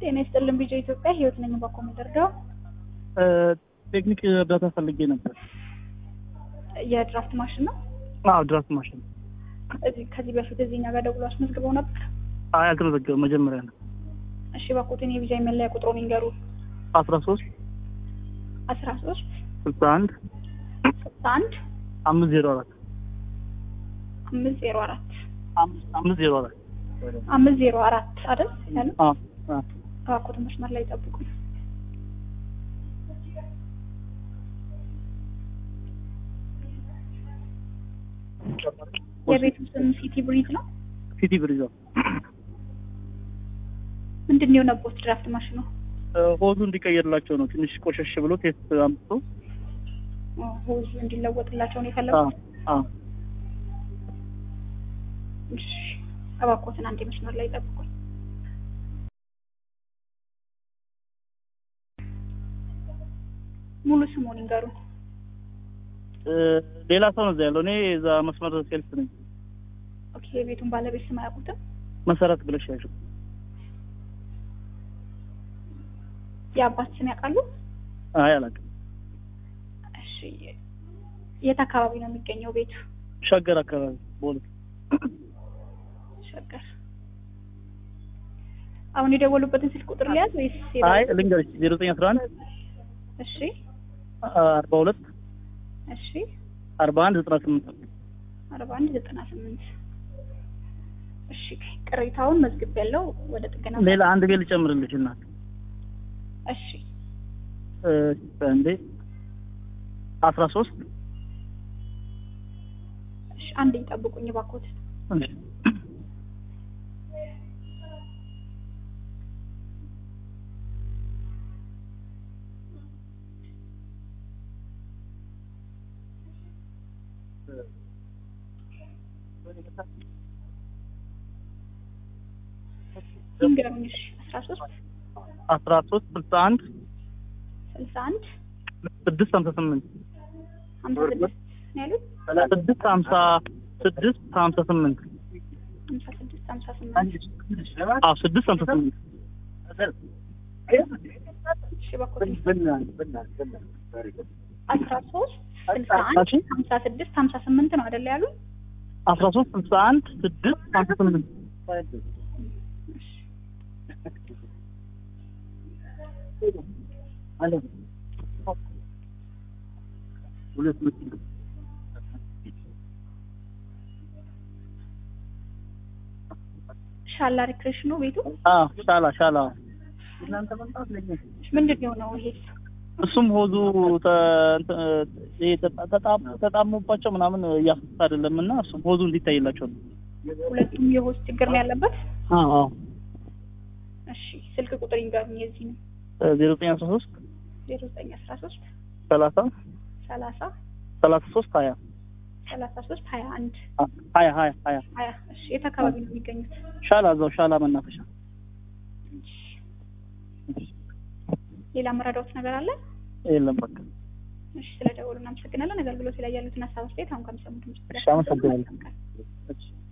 ጤና ይስጥልን ቢጆ ኢትዮጵያ ህይወት ነኝ ባኮ ምደርገው ቴክኒክ እርዳታ ፈልጌ ነበር። የድራፍት ማሽን ነው። አዎ ድራፍት ማሽን። እዚህ ከዚህ በፊት እዚህ እኛ ጋር ደውሎ አስመዝግበው ነበር። አይ አልተመዘገበም፣ መጀመሪያ ነው። እሺ ባኮትን የቪዛ መለያ ቁጥሩን ይንገሩ። አስራ ሶስት አስራ ሶስት ስልሳ አንድ ስልሳ አንድ አምስት ዜሮ አራት አምስት ዜሮ አራት አምስት ዜሮ አራት አምስት ዜሮ አራት አይደል ያለ አዎ አዎ ባኮት መስመር ላይ ጠብቁ። የቤቱ ስም ሲቲ ብሪዝ ነው። ሲቲ ብሪዞ ምንድን ነው የሆነቦት ድራፍት ማሽኑ? ሆዙ እንዲቀየርላቸው ነው። ትንሽ ቆሸሽ ብሎ ቴስት አምጥቶ ሆዙ እንዲለወጥላቸው ነው አዎ የፈለጉት። አዎ እሺ እባክዎትን አንዴ መስመር ላይ ጠብቁኝ። ሙሉ ስሙን ይንገሩ። እ ሌላ ሰው ነው እዛ ያለው። እኔ እዛ መስመር ሴልስ ነኝ። ኦኬ የቤቱን ባለቤት ስም አያውቁትም? መሰረት ብለሽ ያዥው። የአባት ስም ያውቃሉ? አይ አላውቅም። እሺ የት አካባቢ ነው የሚገኘው ቤቱ? ሸገር አካባቢ ቦሌ። ሸገር። አሁን የደወሉበትን ስልክ ቁጥር ሊያዝ ወይስ? አይ ልንገርሽ ዜሮ ዘጠኝ አስራ አንድ እሺ አርባ ሁለት እሺ አርባ አንድ ዘጠና ስምንት አርባ አንድ ዘጠና ስምንት እሺ ቅሬታውን መዝግብ ያለው ወደ ጥገና ሌላ አንድ ቤት ልጨምርልሽ እናት እሺ እንዴ አስራ ሶስት እሺ አንዴ ይጠብቁኝ እባክዎት ይንገሩኝ እሺ አስራ ሶስት አስራ ሶስት ስልሳ አንድ ስልሳ አንድ ስድስት ሀምሳ ስምንት ሀምሳ ስድስት ነው ያሉት ስድስት ሀምሳ ስድስት ሀምሳ ስምንት ሀምሳ ስድስት ሀምሳ ስምንት አዎ ስድስት ሀምሳ ስምንት እሺ እባክዎት አስራ ሶስት ስልሳ አንድ ሀምሳ ስድስት ሀምሳ ስምንት ነው አይደለ ያሉት አስራ ሶስት ስልሳ አንድ ስድስት ሀምሳ ስምንት ሻላ ሪክሬሽኑ ቤቱ አዎ ሻላ ሻላ ምንድን ነው የሆነው ይሄ እሱም ሆዙ ተ- እንትን ይሄ ተጣ- ተጣም- ተጣሞባቸው ምናምን እያፈሰሰ አይደለም እና እሱም ሆዙ እንዲታይላቸው ነው። ሁለቱም የሆስ ችግር ነው ያለበት አዎ አዎ እሺ ስልክ ቁጥር ይንገሩኝ የዚህ ነው ዜሮ ዘጠኝ አስራ ሶስት ዜሮ ዘጠኝ አስራ ሶስት ሰላሳ ሰላሳ ሰላሳ ሶስት ሀያ ሰላሳ ሶስት ሀያ አንድ ሀያ ሀያ ሀያ ሀያ እሺ የት አካባቢ ነው የሚገኙት ሻላ እዛው ሻላ መናፈሻ ሌላ መረዳዎት ነገር አለ የለም በቃ እሺ ስለ ደወሉ እናመሰግናለን አገልግሎት ላይ ያሉትን ሀሳብ አስተያየት አሁን ከሚሰሙት እሺ አመሰግናለሁ እሺ